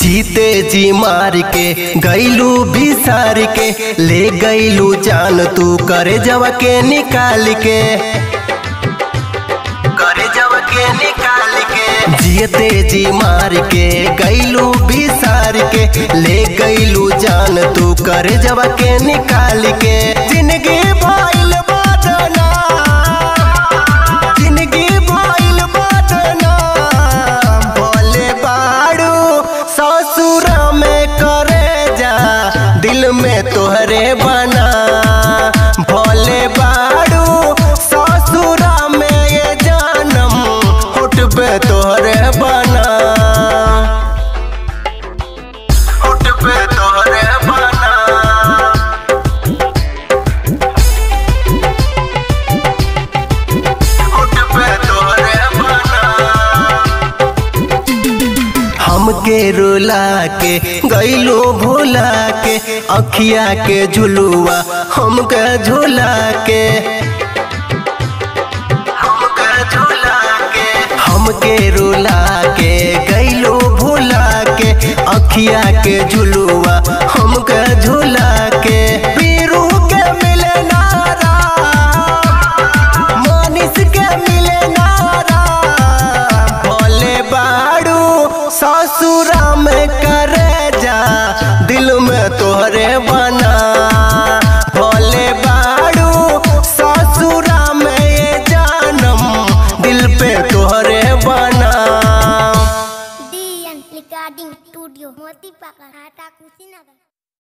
जीते जी मार के गैलू बिसार के ले गैलू जान तू करे जवा के निकाल के करे जवा के निकाल के जीते जी मार के गैलू बिसार के ले गैलू जान तू करे जवा के निकाल के जिंदगी भइल बदना जिंदगी भइल बदना बोले बाड़ू ससुर में करे जा दिल में तोहरे बना भोले बाड़ू ससुर में ये जानम उठबे तोहरे बना उठबे तोहरे बना उठबे तोहरे बना हमके रुला के गैलो भोला के अखिया के झुलुआ हमके झुला के हमके झुला के हमके रुला के गैलो भोला के अखिया के झुलुआ हमके झुला के पीरू के मिले नारा मानिस के मिले नारा भोले बाड़ू ससुरा में करे जा दिल में तोहरे बना भोले बाड़ू ससुरा में ये जानम दिल पे तोहरे बना Dian Recording Studio Motivakan Hata Kusinaga